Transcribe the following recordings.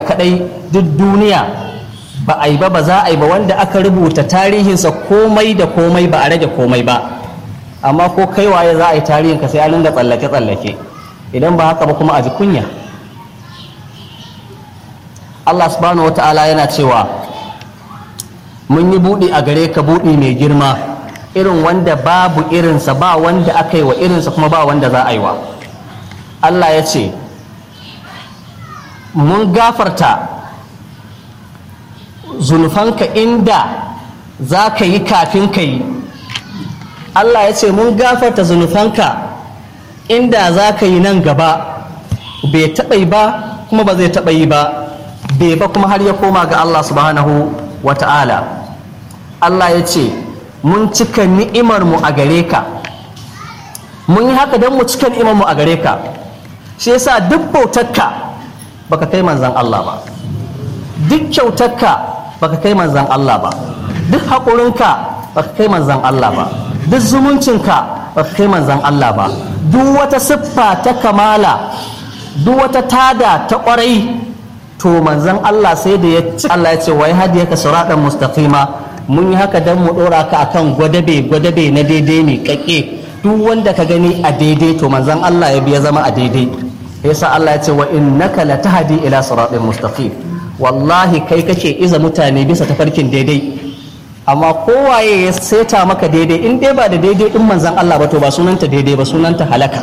kadai duk duniya ba a yi ba ba za a yi ba wanda aka rubuta tarihinsa komai da komai ba a rage komai ba amma ko kai waye za a yi tarihinka sai an ringa tsallake-tsallake idan ba haka ba kuma a ji kunya Allah subhanahu wa ta'ala yana cewa mun yi buɗi a gare ka buɗi mai girma irin wanda babu irinsa ba wanda aka yi wa irinsa kuma ba wanda za a yi wa Allah ya ce mun gafarta zunufanka inda za ka yi kafin ka yi Allah ya ce mun gafarta zunufanka inda za ka yi nan gaba bai taɓa yi ba kuma ba zai taɓa yi ba bai ba kuma har ya koma ga Allah subhanahu wa ta'ala Allah ya ce mun cika ni'imarmu a gare ka mun yi haka don mu cika ni'imarmu a gare ka shi yasa duk bautarka baka kai manzan Allah ba duk kyautarka baka kai manzan Allah ba duk haƙurinka baka kai manzan Allah ba duk zumuncinka baka kai manzan Allah ba duk wata siffa ta kamala duk wata tada ta ƙwarai to manzan Allah sai da ya ci Allah ya ce wai hadiyaka siratan mustaqima mun yi haka dan mu dora ka akan gwadabe gwadabe na daidai ne kakke duk wanda ka gani a daidai to manzan Allah ya biya zama a daidai yasa Allah ya ce wa innaka latahdi ila siratin mustaqim wallahi kai kake iza mutane bisa tafarkin daidai amma kowaye ya seta maka daidai in dai ba da daidai din manzan Allah ba to ba sunanta daidai ba sunanta halaka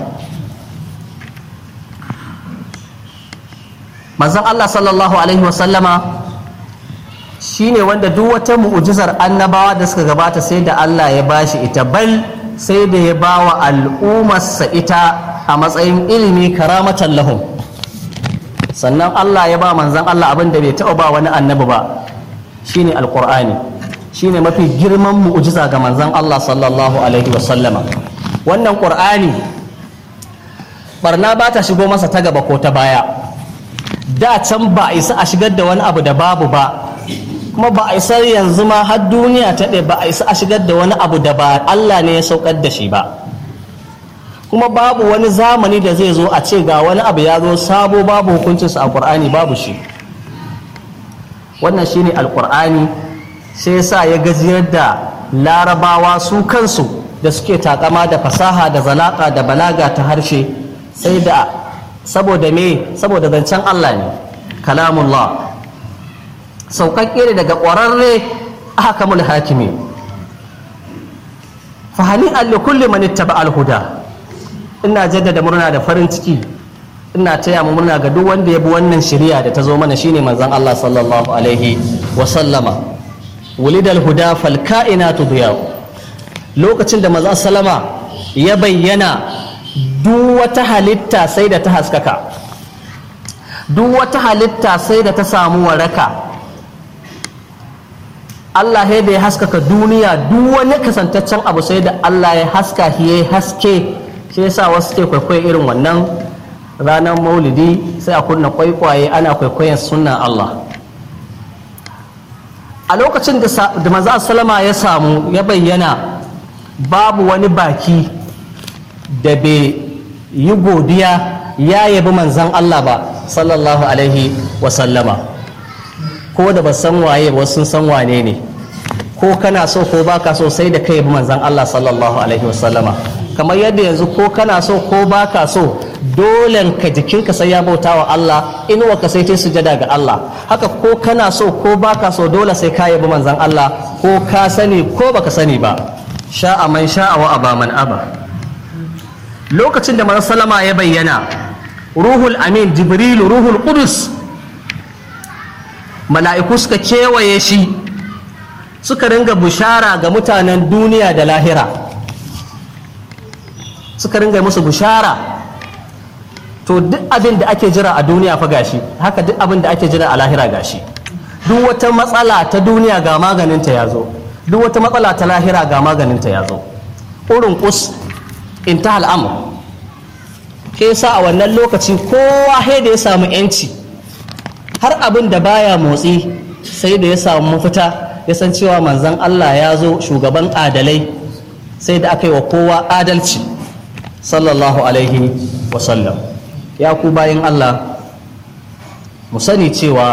manzan Allah sallallahu alaihi wasallama shine wanda duk wata mu'ujizar annabawa da suka gabata sai da Allah ya bashi ita bal sai da ya bawa al'ummarsa ita a matsayin ilimi karamatan lahum sannan Allah ya ba manzan Allah abin da bai taɓa ba wani annabi ba shine alqur'ani shine mafi girman mu'ujiza ga manzan Allah sallallahu alaihi wasallama wannan qur'ani barna ba ta shigo masa ta gaba ko ta baya da can ba a isa a shigar da wani abu da babu ba kuma ba a isa yanzu ma har duniya ta ɗaya ba a isa a shigar da wani abu da ba Allah ne ya saukar da shi ba kuma babu wani zamani da zai zo a ce ga wani abu ya zo sabo babu hukuncinsa a ƙur'ani babu shi wannan shine alƙur'ani sai sa ya gajiyar da larabawa su kansu da suke takama da fasaha da zalaka da balaga ta harshe sai da saboda me saboda zancen Allah ne kalamullah sauƙaƙƙe ne daga ƙwararre hakamul hakimi fahani alli kulli man ittaba al-huda ina jaddada murna da farin ciki ina taya mu murna ga duk wanda ya bi wannan shari'a da ta zo mana shine manzon Allah sallallahu alaihi wa sallama wulidal huda fal kainatu diyaw lokacin da manzon sallama ya bayyana duk wata halitta sai da ta haskaka duk wata halitta sai da ta samu waraka Allah da ya haskaka duniya duk wani kasantaccen abu sai da Allah ya haska shi ya haske shi yasa wasu ke kwaikwayo irin wannan ranar maulidi sai a kunna kwaikwaye ana kwaikwayon sunan Allah a lokacin da manzo salama ya samu ya bayyana babu wani baki da bai yi godiya ya yabi manzan Allah ba sallallahu alaihi wasallama ko da ba san waye ba sun san wane ne ko kana so ko baka so sai da kai yabi manzan Allah sallallahu alaihi wasallama kamar yadda yanzu ko kana so ko baka so dole ka jikinka sai ya bauta wa Allah inuwa ka sai ta sujada ga Allah haka ko kana so ko baka so dole sai ka yabi manzan Allah ko ka sani ko baka sani ba sha'a man sha'a wa aba man aba lokacin da manzon salama ya bayyana ruhul amin jibrilu ruhul qudus mala'iku suka kewaye shi suka ringa bushara ga mutanen duniya da lahira suka ringa musu bushara to duk abin da ake jira a duniya fa gashi haka duk abin da ake jira a lahira gashi duk wata matsala ta duniya ga maganinta ya zo duk wata matsala ta lahira ga maganinta ya zo ƙurin kus in ta al'amur ke sa a wannan lokaci kowa da ya samu yanci har abin da baya motsi sai da ya samu mafita ya san cewa manzan Allah ya zo shugaban adalai sai da aka yi wa kowa adalci sallallahu alaihi wasallam ya ku bayan Allah mu sani cewa